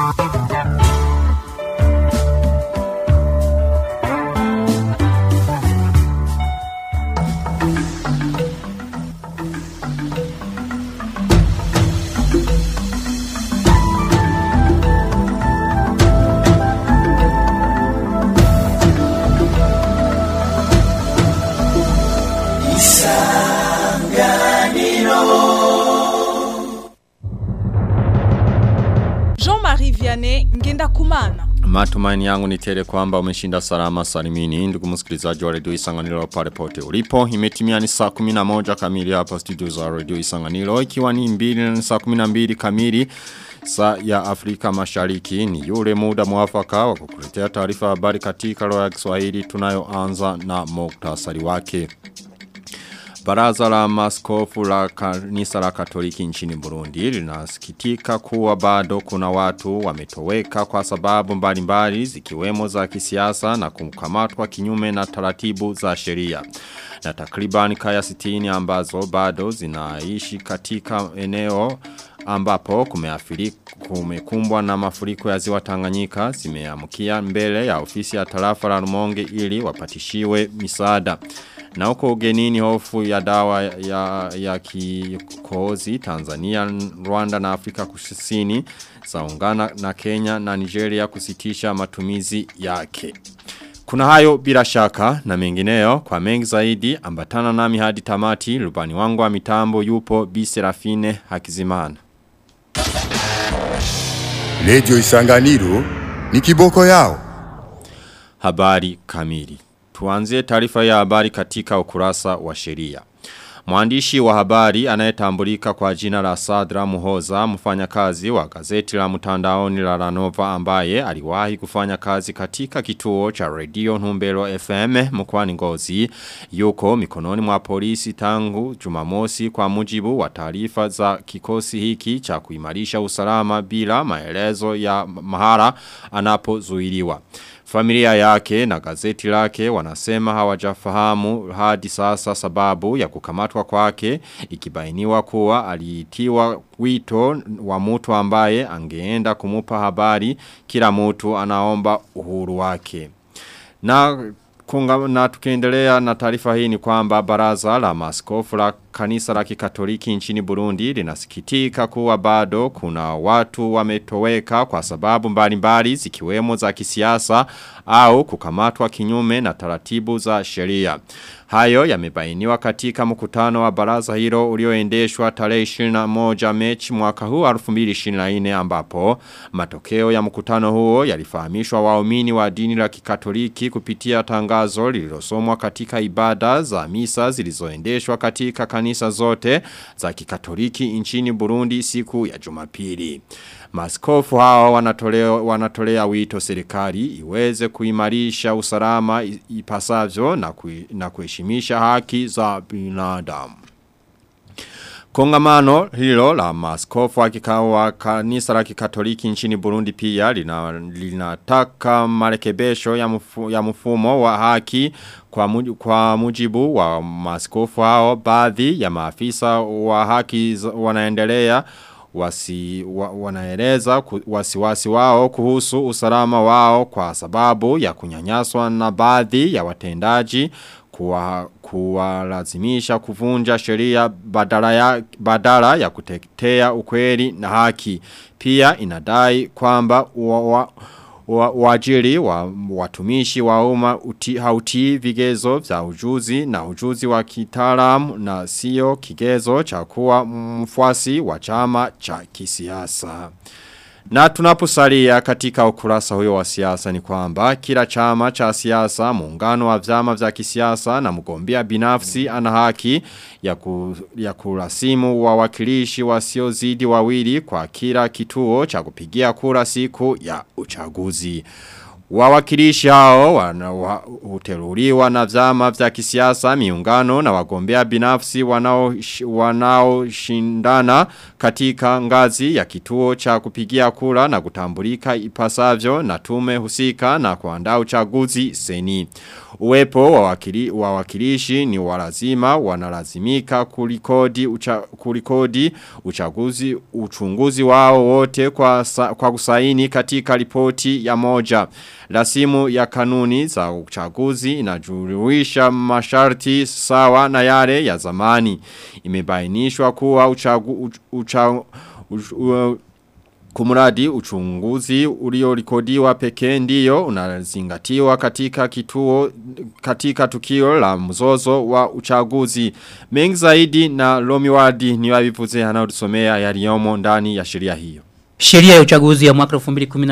Jean-Marie Vianney ngenda kumana. Matumaini yangu ni tele kwamba umeshinda salama salimini ndugu msikilizaji wa redio Isanganiro pale pote ulipo imetimia ni saa 11 kamili hapa studio za redio Isanganiro ikiwa ni mbili na saa 12 kamili saa ya Afrika Mashariki ni yule muda mwafaka wa kukuletea taarifa habari katika lugha ya Kiswahili tunayoanza na muktasari wake Baraza la maskofu la kanisa la katoliki nchini Burundi linasikitika kuwa bado kuna watu wametoweka kwa sababu mbalimbali zikiwemo za kisiasa na kumkamatwa kinyume na taratibu za sheria. Na takriban kaya sitini ambazo bado zinaishi katika eneo ambapo kumeafiri kumekumbwa na mafuriko ya ziwa Tanganyika zimeamkia mbele ya ofisi ya tarafa la Rumonge ili wapatishiwe misaada. Na huko ugenini hofu ya dawa ya, ya kikozi Tanzania, Rwanda na Afrika kusini zaungana na Kenya na Nigeria kusitisha matumizi yake. Kuna hayo bila shaka na mengineyo kwa mengi zaidi ambatana nami hadi tamati rubani wangu wa mitambo yupo Bi Serafine Hakizimana. Redio Isanganiro ni kiboko yao. Habari kamili. Tuanzie taarifa ya habari katika ukurasa wa sheria. Mwandishi wa habari anayetambulika kwa jina la Sadra Muhoza mfanyakazi wa gazeti la mtandaoni la Ranova ambaye aliwahi kufanya kazi katika kituo cha Radio Numbelo FM mkoani Ngozi yuko mikononi mwa polisi tangu Jumamosi kwa mujibu wa taarifa za kikosi hiki cha kuimarisha usalama bila maelezo ya mahara anapozuiliwa. Familia yake na gazeti lake wanasema hawajafahamu hadi sasa sababu ya kukamatwa kwake ikibainiwa kuwa aliitiwa wito wa mtu ambaye angeenda kumupa habari kila mtu anaomba uhuru wake. Na kunga, na tukiendelea na taarifa hii ni kwamba baraza la maskofu la kanisa la kikatoliki nchini Burundi linasikitika kuwa bado kuna watu wametoweka kwa sababu mbalimbali zikiwemo za kisiasa au kukamatwa kinyume na taratibu za sheria. Hayo yamebainiwa katika mkutano wa baraza hilo ulioendeshwa tarehe 21 Mechi mwaka huu 2024 ambapo matokeo ya mkutano huo yalifahamishwa waumini wa dini la kikatoliki kupitia tangazo lililosomwa katika ibada za misa zilizoendeshwa katika kanisa zote za kikatoliki nchini Burundi siku ya Jumapili. Maskofu hao wanatolea, wanatolea wito serikali iweze kuimarisha usalama ipasavyo na, kui, na kuheshimisha haki za binadamu. Kongamano hilo la maskofu wa kanisa la kikatoliki nchini Burundi pia linataka lina marekebisho ya, mfu, ya mfumo wa haki kwa, mujibu, kwa mujibu wa maskofu hao baadhi ya maafisa wa haki wanaendelea wasi, wa, wanaeleza wasiwasi wasi wao kuhusu usalama wao kwa sababu ya kunyanyaswa na baadhi ya watendaji kuwa kuwalazimisha kuvunja sheria badala ya badala ya kutetea ukweli na haki pia inadai kwamba wajiri wa, wa watumishi wa umma uti, hautii vigezo vya ujuzi na ujuzi wa kitaalamu na sio kigezo cha kuwa mfuasi wa chama cha kisiasa. Na tunaposalia katika ukurasa huyo wa siasa ni kwamba kila chama cha siasa, muungano wa vyama vya kisiasa na mgombea binafsi ana haki ya, ku, ya kurasimu wawakilishi wasiozidi wawili kwa kila kituo cha kupigia kura siku ya uchaguzi. Wawakilishi hao wana- wa- huteruliwa na vyama vya kisiasa miungano na wagombea binafsi wanao wanaoshindana katika ngazi ya kituo cha kupigia kura na kutambulika ipasavyo na tume husika na kuandaa uchaguzi seni. Uwepo wa wakili, wa wakilishi ni walazima wanalazimika kulikodi ucha, kulikodi uchaguzi uchunguzi wao wote kwa sa, kwa kusaini katika ripoti ya moja. Rasimu ya kanuni za uchaguzi inajuruisha masharti sawa na yale ya zamani. Imebainishwa kuwa uchagu, uch, ucha, uch, u, Kumuradi uchunguzi uliorekodiwa pekee ndiyo unazingatiwa katika kituo katika tukio la mzozo wa uchaguzi. Mengi zaidi na Lomiwadi ni wabivuze anaotusomea yaliyomo ndani ya sheria hiyo. Sheria ya uchaguzi ya mwaka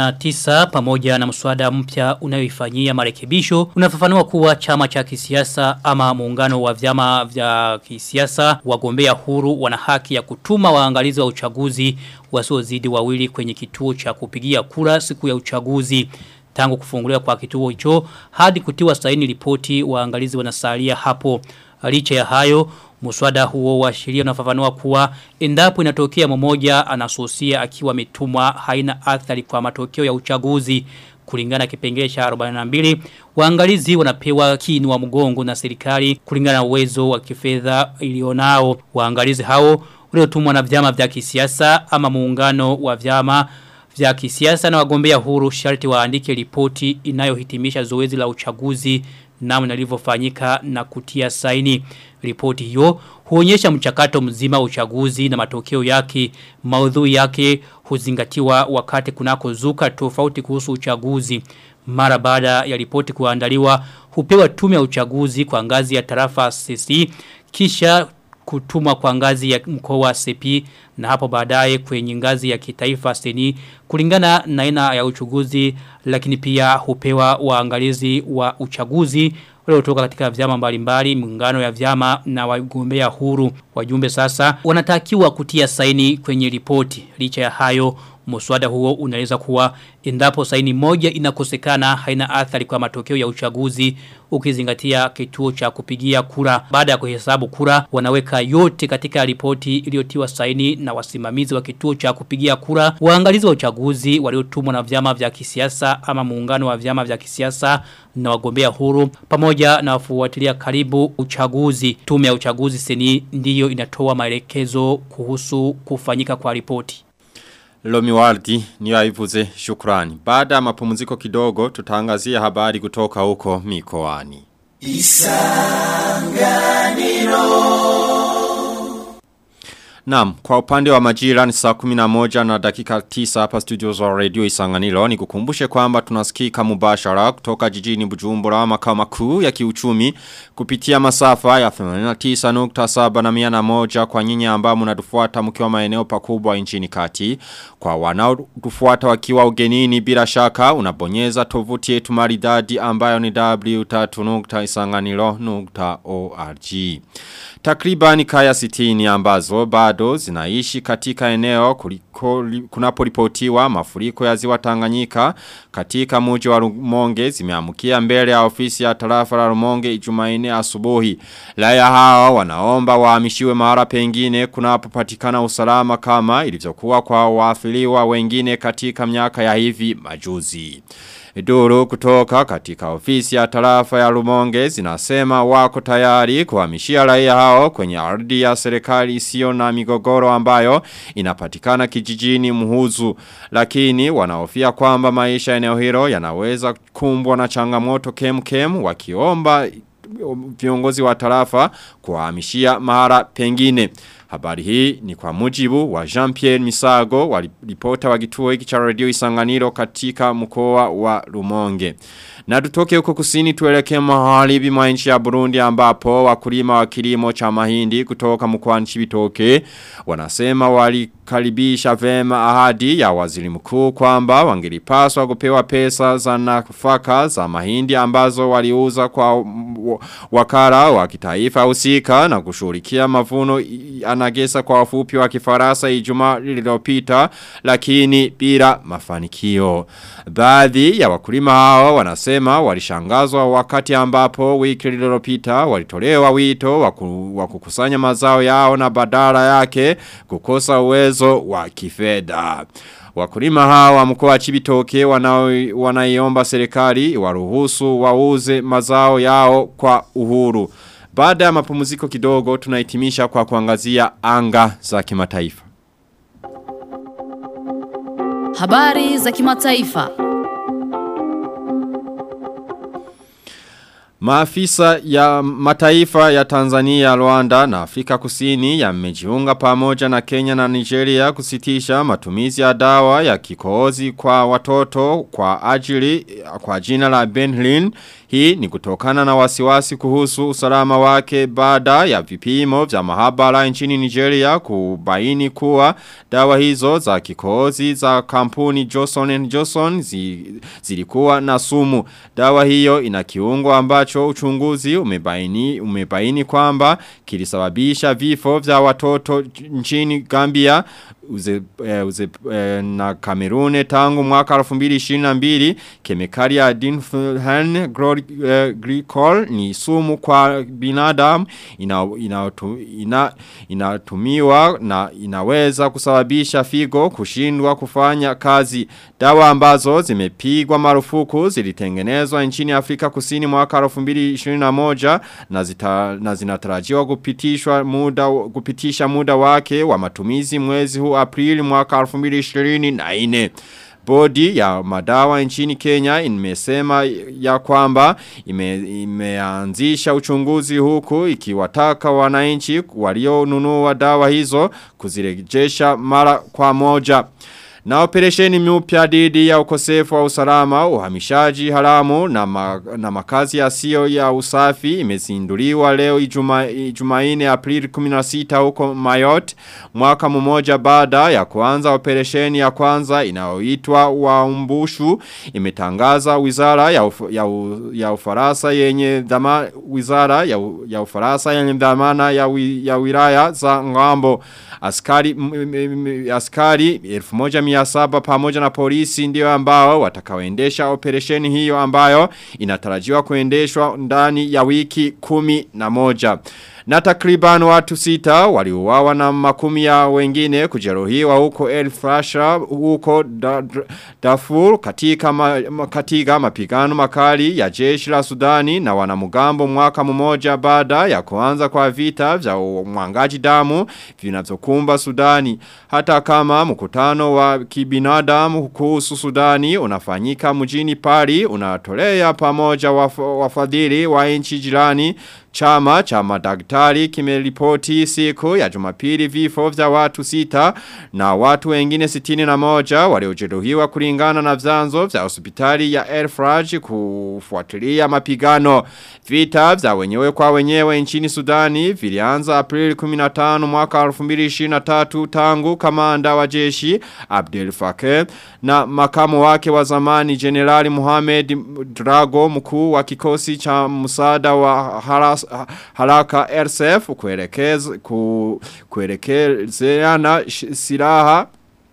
2019 pamoja na mswada mpya unayoifanyia marekebisho unafafanua kuwa chama cha kisiasa ama muungano wa vyama vya kisiasa wagombea huru wana haki ya kutuma waangalizi wa uchaguzi wasiozidi wawili kwenye kituo cha kupigia kura siku ya uchaguzi tangu kufunguliwa kwa kituo hicho hadi kutiwa saini ripoti waangalizi wanasalia hapo licha ya hayo Muswada huo wa sheria unafafanua kuwa endapo inatokea mmoja anasusia akiwa ametumwa haina athari kwa matokeo ya uchaguzi kulingana na kipengele cha 42 waangalizi wanapewa kinu wa mgongo na serikali kulingana na uwezo wa kifedha ilionao waangalizi hao waliotumwa na vyama vya kisiasa ama muungano wa vyama vya kisiasa na wagombea huru sharti waandike ripoti inayohitimisha zoezi la uchaguzi namna lilivyofanyika na kutia saini. Ripoti hiyo huonyesha mchakato mzima wa uchaguzi na matokeo yake, maudhui yake huzingatiwa wakati kunako zuka tofauti kuhusu uchaguzi. Mara baada ya ripoti kuandaliwa hupewa tume ya uchaguzi kwa ngazi ya tarafa CC kisha kutumwa kwa ngazi ya mkoa wa CP na hapo baadaye kwenye ngazi ya kitaifa seni kulingana na aina ya uchaguzi lakini pia hupewa waangalizi wa uchaguzi waliotoka katika vyama mbalimbali muungano ya vyama na wagombea huru wajumbe sasa wanatakiwa kutia saini kwenye ripoti licha ya hayo Muswada huo unaweza kuwa endapo saini moja inakosekana haina athari kwa matokeo ya uchaguzi ukizingatia kituo cha kupigia kura. Baada ya kuhesabu kura wanaweka yote katika ripoti iliyotiwa saini na wasimamizi wa kituo cha kupigia kura. Waangalizi wa uchaguzi waliotumwa na vyama vya kisiasa ama muungano wa vyama vya kisiasa na wagombea huru pamoja na wafuatilia karibu uchaguzi. Tume ya uchaguzi seni ndiyo inatoa maelekezo kuhusu kufanyika kwa ripoti. Lomi Wardi ni waivuze shukrani. Baada ya mapumziko kidogo tutaangazia habari kutoka huko mikoani. Naam, kwa upande wa majira ni saa 11 na dakika 9 hapa studio za radio Isanganiro ni kukumbushe kwamba tunasikika mubashara kutoka jijini Bujumbura makao makuu ya kiuchumi kupitia masafa ya 89.7 na 101 kwa nyinyi ambao mnatufuata mkiwa maeneo pakubwa nchini kati. Kwa wanaotufuata wakiwa ugenini bila shaka unabonyeza tovuti yetu maridadi ambayo ni w3.isanganiro.org. Takribani kaya sitini ambazo bado zinaishi katika eneo kuliko, kunaporipotiwa mafuriko ya ziwa Tanganyika katika mji wa Rumonge zimeamukia mbele ya ofisi ya tarafa la Rumonge Ijumaine asubuhi. Raia hao wanaomba wahamishiwe mahali pengine kunapopatikana usalama kama ilivyokuwa kwa waathiriwa wengine katika miaka ya hivi majuzi. Duru kutoka katika ofisi ya tarafa ya Rumonge zinasema wako tayari kuhamishia raia hao kwenye ardhi ya serikali isiyo na migogoro ambayo inapatikana kijijini muhuzu. Lakini wanahofia kwamba maisha eneo hilo yanaweza kumbwa na changamoto kem kem wakiomba viongozi wa tarafa kuhamishia mahara pengine. Habari hii ni kwa mujibu wa Jean-Pierre Misago wa ripota wa kituo hiki cha radio Isanganiro katika mkoa wa Rumonge. Na tutoke huko kusini tuelekee maharibi mwa nchi ya Burundi ambapo wakulima wa kilimo cha mahindi kutoka mkoani Chibitoke wanasema wali wamekaribisha vema ahadi ya waziri mkuu kwamba wangelipaswa kupewa pesa za nafaka za mahindi ambazo waliuza kwa wakara wa kitaifa husika na kushughulikia mavuno anagesa kwa wafupi wa kifarasa Ijumaa lililopita lakini bila mafanikio. Baadhi ya wakulima hao wanasema walishangazwa wakati ambapo wiki lililopita walitolewa wito wa kukusanya mazao yao na badala yake kukosa uwezo wa kifedha. Wakulima hawa mkoa wa Chibitoke wanaiomba serikali waruhusu wauze mazao yao kwa uhuru. Baada ya mapumziko kidogo tunahitimisha kwa kuangazia anga za kimataifa. Habari za kimataifa. Maafisa ya mataifa ya Tanzania, Rwanda na Afrika kusini yamejiunga pamoja na Kenya na Nigeria kusitisha matumizi ya dawa ya kikohozi kwa watoto kwa ajili kwa jina la Benhlin. Hii ni kutokana na wasiwasi kuhusu usalama wake baada ya vipimo vya mahabara nchini Nigeria kubaini kuwa dawa hizo za kikohozi za kampuni Johnson Johnson zi, zilikuwa na sumu. Dawa hiyo ina kiungo ambacho uchunguzi umebaini, umebaini kwamba kilisababisha vifo vya watoto nchini Gambia uze, eh, uze, eh, na Kamerune tangu mwaka 2022 kemikali ya Dinfulhan eh, glycol ni sumu kwa binadamu inatumiwa ina, ina, ina na inaweza kusababisha figo kushindwa kufanya kazi dawa ambazo zimepigwa marufuku zilitengenezwa nchini Afrika Kusini mwaka 2021 na, zita, na zinatarajiwa kupitishwa muda kupitisha muda wake wa matumizi mwezi huu Aprili mwaka 2024. Bodi ya madawa nchini Kenya imesema ya kwamba ime, imeanzisha uchunguzi huku ikiwataka wananchi walionunua dawa hizo kuzirejesha mara kwa moja. Na operesheni mpya dhidi ya ukosefu wa usalama, uhamishaji haramu na, ma, na makazi yasiyo ya usafi imezinduliwa leo ijuma, ijumaine Aprili 16 huko Mayotte mwaka mmoja baada ya kuanza operesheni ya kwanza inayoitwa Waumbushu imetangaza wizara ya, uf, ya, u, ya Ufaransa yenye dhama wizara ya, ya Ufaransa yenye dhamana ya, wi, ya wilaya za ngambo askari m, m, m, askari 1700 pamoja na polisi ndio ambao watakaoendesha operesheni hiyo ambayo inatarajiwa kuendeshwa ndani ya wiki kumi na moja. Na takriban watu sita waliuawa na makumi ya wengine kujeruhiwa huko El Fasha huko Darfur katika ma, katika mapigano makali ya jeshi la Sudani na wanamugambo mwaka mmoja baada ya kuanza kwa vita vya mwangaji damu vinavyokumba Sudani hata kama mkutano wa kibinadamu kuhusu Sudani unafanyika mjini Paris unatolea pamoja waf, wafadhili wa nchi jirani Chama cha madaktari kimeripoti siku ya jumapili vifo vya watu sita na watu wengine sitini na moja waliojeruhiwa kulingana na vyanzo vya hospitali ya Elfraj kufuatilia mapigano. Vita vya wenyewe kwa wenyewe nchini Sudani vilianza Aprili 15 mwaka 2023 tangu kamanda wa jeshi Abdel Fattah na makamu wake wa zamani Generali Mohamed Drago mkuu wa kikosi cha msaada wa haras, haraka RSF kuelekeza ku, kuelekezeana silaha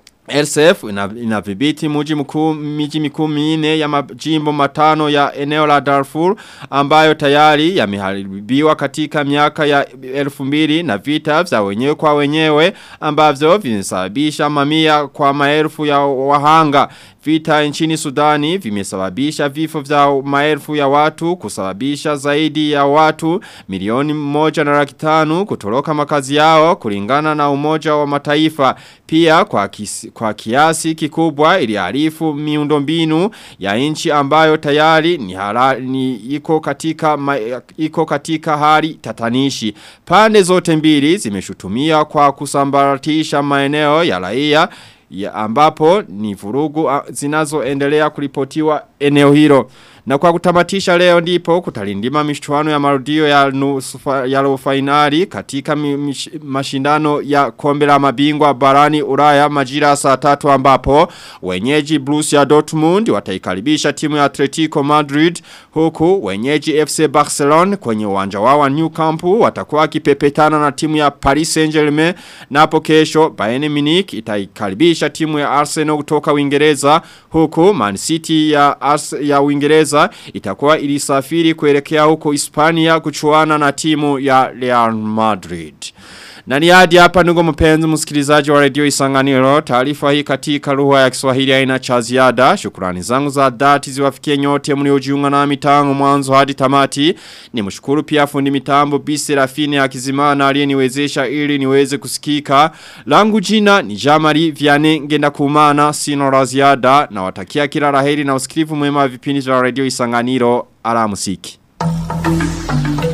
RSF inadhibiti mji mkuu miji mikuu minne ya majimbo matano ya eneo la Darfur ambayo tayari yameharibiwa katika miaka ya 2000 na vita vya wenyewe kwa wenyewe ambavyo vimesababisha mamia kwa maelfu ya wahanga Vita nchini Sudani vimesababisha vifo vya maelfu ya watu kusababisha zaidi ya watu milioni moja na laki tano kutoroka makazi yao kulingana na umoja wa mataifa. Pia kwa, kisi, kwa kiasi kikubwa iliarifu miundombinu ya nchi ambayo tayari ni, hala, ni iko, katika, ma, iko katika hali tatanishi. Pande zote mbili zimeshutumia kwa kusambaratisha maeneo ya raia ya ambapo ni vurugu zinazoendelea kuripotiwa eneo hilo. Na kwa kutamatisha leo ndipo kutalindima michuano ya marudio ya nusu fa- ya robo finali katika mi, mish, mashindano ya kombe la mabingwa barani Ulaya majira saa tatu ambapo wenyeji Borussia Dortmund wataikaribisha timu ya Atletico Madrid huku wenyeji FC Barcelona kwenye uwanja wao wa New Camp watakuwa wakipepetana na timu ya Paris Saint-Germain na hapo kesho Bayern Munich itaikaribisha timu ya Arsenal kutoka Uingereza huku Man City ya Ars ya Uingereza itakuwa ilisafiri kuelekea huko Hispania kuchuana na timu ya Real Madrid. Na ni hadi hapa ndugu mpenzi msikilizaji wa redio Isanganiro taarifa hii katika lugha ya Kiswahili haina cha ziada shukrani zangu za dhati ziwafikie nyote mliojiunga nami tangu mwanzo hadi tamati ni mshukuru pia fundi mitambo Bisi Rafini akizimana aliyeniwezesha ili niweze kusikika langu jina ni Jamari Viane ngenda kumana sino la ziada na watakia kila laheri na usikivu mwema wa vipindi vya redio Isanganiro alamusiki